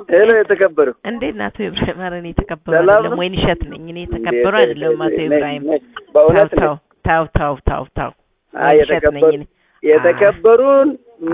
ሄሎ የተከበሩ እንዴት ናት ኢብራሂም? ኧረ እኔ የተከበሩ ሰላም አይደለም ነው? ወይን እሸት ነኝ። እኔ የተከበሩ እንዴት- አይደለም አቶ ነኝ- ኢብራሂም። ነኝ። በእውነት ታው ነኝ። ታው ታው ታው ታው ታው አይ ወይን እሸት ነኝ የተከበሩ እኔ። የተከበሩን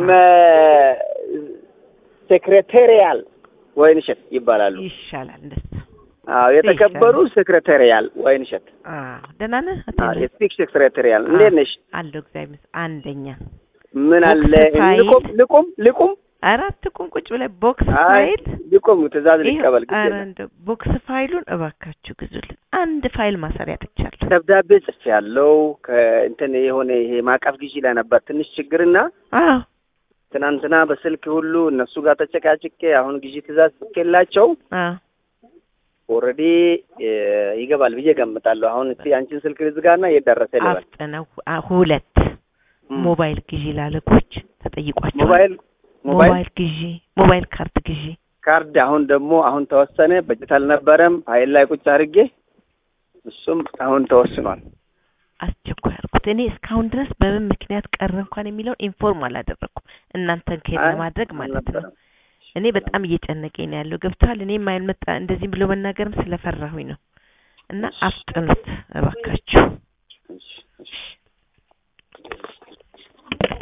ሴክሬታሪያል ወይንሸት ይባላሉ። ይሻላል እንደሱ። አዎ የተከበሩ ሴክሬታሪያል ወይንሸት አዎ ደህና ነህ አቶ አዎ ኢብራሂም? የስፒክ ሴክሬታሪያል እንዴት ነሽ? አለሁ እግዚአብሔር ይመስገን። አንደኛ ምን አለ ቦክስ ፋይል። ልቁም ልቁም ልቁም አራት ቁም ቁጭ ብለህ ቦክስ አይ ፋይል ልቁም ትእዛዝ ይኸው፣ ሊቀበል ግድ ኧረ የለም። እንደው ቦክስ ፋይሉን እባካችሁ ግዙልን። አንድ ፋይል ማሰሪያ ብቻለሁ። ደብዳቤ ጽፌ ያለው ከእንትን የሆነ ይሄ ማዕቀፍ ግዢ ላይ ነበር ትንሽ ችግርና አዎ ትናንትና በስልክ ሁሉ እነሱ ጋር ተጨቃጭቄ አሁን ግዢ ትእዛዝ ጽፌላቸው አዎ ኦልሬዲ ይገባል ብዬ ገምታለሁ። አሁን እስቲ አንቺን ስልክ ልዝጋና የደረሰ ልበል። አፍጥነው አ- ሁለት ም። ሞባይል ግዢ ላለቆች ተጠይቋቸዋል። ሞባይል ሞባይል ሞባይል ግዢ፣ ሞባይል ካርድ ግዢ ካርድ አሁን ደግሞ አሁን ተወሰነ። በጀት አልነበረም ፋይል ላይ ቁጭ አድርጌ እሱም አሁን ተወስኗል። አስቸኳይ አድርጉት። እኔ እስካሁን ድረስ በምን ምክንያት ቀረ እንኳን የሚለውን ኢንፎርም አላደረኩም። እናንተን ከሄድ አይ፣ ለማድረግ ማለት ነው። አልነበረም። እኔ በጣም እየጨነቀኝ ነው ያለው። ገብቷል። እኔ የማይመጣ እንደዚህም ብሎ መናገርም ስለፈራሁኝ ነው። እና አፍጥኑት እባካችሁ። እሺ፣ እሺ።